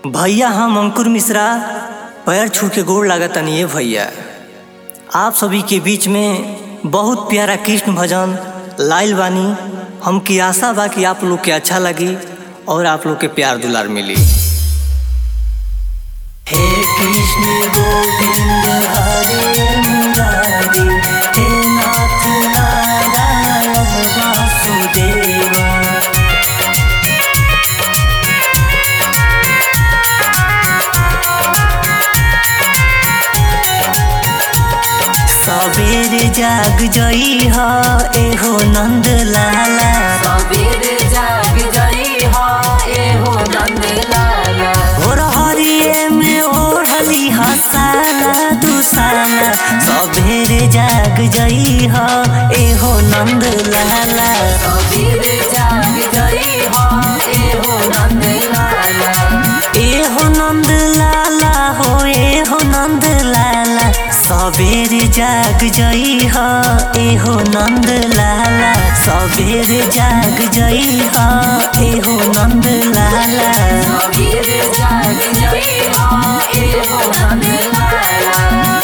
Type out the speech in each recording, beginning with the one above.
भैया हम अंकुर मिश्रा पैर छू के गोड़ लागतनी ये भैया आप सभी के बीच में बहुत प्यारा कृष्ण भजन लाइल बानी हमकी आशा बा कि आप लोग के अच्छा लगी और आप लोग के प्यार दुलार मिली हे कृष्ण गोविंद हरे मुरारी हे नाथ नारायण वासुदेवा सबेर जाग जई ह एहो नंद लाला सबेर जाग जई हो एहो नंद लाला भोर हरिये में ओढ़ली हसाला दुसाला सबेर जाग जई ह एहो नंद लाला सबेर जाग जई हो एहो नंद लाला एहो नंद लाला हो एहो नंद लाला सबेर जाग जई ह एहो नंद लाला सबेर जाग जई ह एहो नंद लाला सबेर जाग जई हो एहो नंद लाला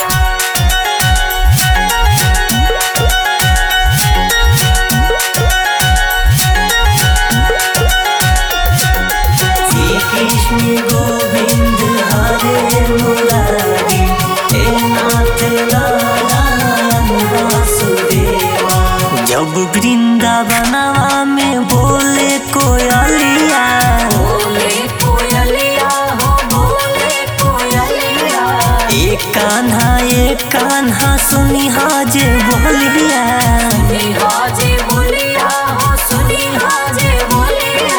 श्री कृष्ण गोविंद हरे मुरारी हे नाथ नारायण वासुदेवा जब वृंदावनवा में बोले कोयलिया बोले कोयलिया हो बोले कोयलिया एक कान्हा एक कान्हा सुनी हाजे बोलिया सुनी हाजे बोलिया हो सुनी हाजे बोलिया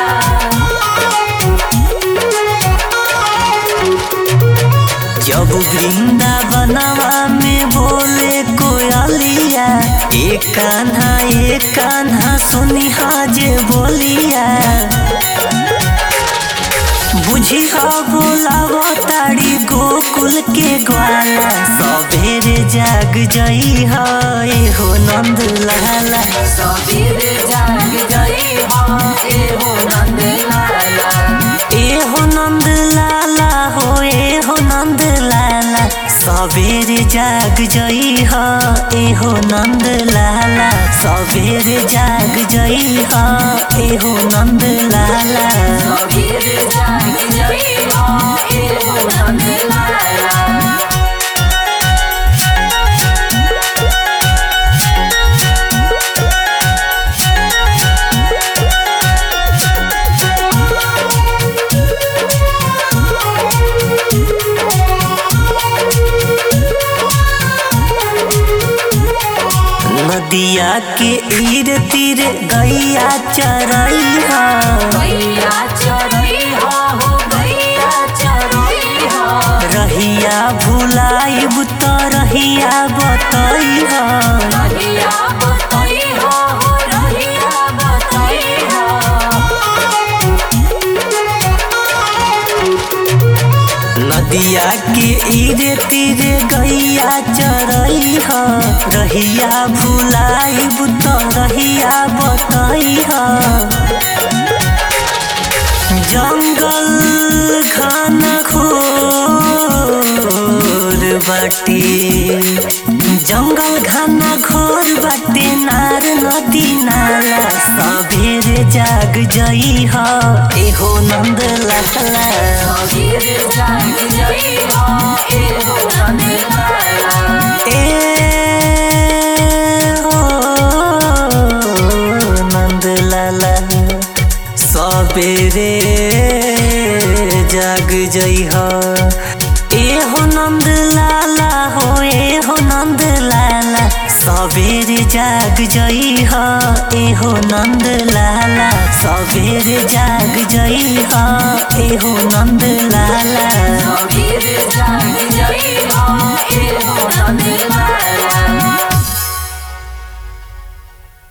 जब वृंदावनवा में बोले कोयलिया एक कान्हा एक कान्हा सुनी हाजे बोलिया बुझी हा बोलावो ताड़ी गोकुल के ग्वाला सबेरे जाग जई हा एहो नंद लाला सबेर जाग जई हो एहो नंद लाला एहो नंद लाला हो एहो नंद लाला सबेरे जाग जई हा एहो नंद लाला सबेरे जाग जई हा एहो नंद लाला सबेर जाग जई हो एहो नंद लाला नदिया के ईर तीर गैया चरई हा गैया चरई हो हो गैया चरई हो रहिया भुलाइब त रहिया बतई हा रहिया बतई हो हो रहिया बतई हो नदिया के ईरे तीरे गैया चरई ह रहिया भुलाइब त रहिया बतई ह जंगल घन घोर बाटे जंगल घन घोर बाटे नार नदी नाला सबेरे जाग जई ह एहो नंद लाला सबेर जाग जई हो एहो नंद लाला ए हो नंद लाला सबेरे जाग जई ह ए हो नंद लाला हो ए हो नंद लाला सबेरे जाग जई ह ए हो नंद लाला सबेरे जाग जई ह ए हो नंद